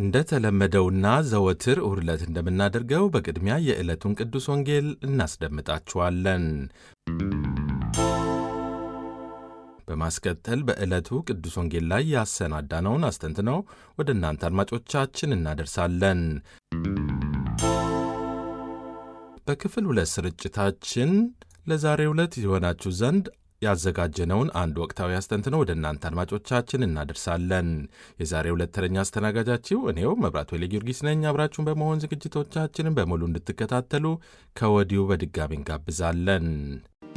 እንደተለመደውና ዘወትር እሁድ ዕለት እንደምናደርገው በቅድሚያ የዕለቱን ቅዱስ ወንጌል እናስደምጣችኋለን። በማስከተል በዕለቱ ቅዱስ ወንጌል ላይ ያሰናዳነውን አስተንትነው ወደ እናንተ አድማጮቻችን እናደርሳለን። በክፍል ሁለት ስርጭታችን ለዛሬው ዕለት የሆናችሁ ዘንድ ያዘጋጀነውን አንድ ወቅታዊ አስተንትነው ወደ እናንተ አድማጮቻችን እናደርሳለን። የዛሬው ዕለት ተረኛ አስተናጋጃችሁ እኔው መብራት ወይለ ጊዮርጊስ ነኝ። አብራችሁን በመሆን ዝግጅቶቻችንን በሙሉ እንድትከታተሉ ከወዲሁ በድጋሚ እንጋብዛለን።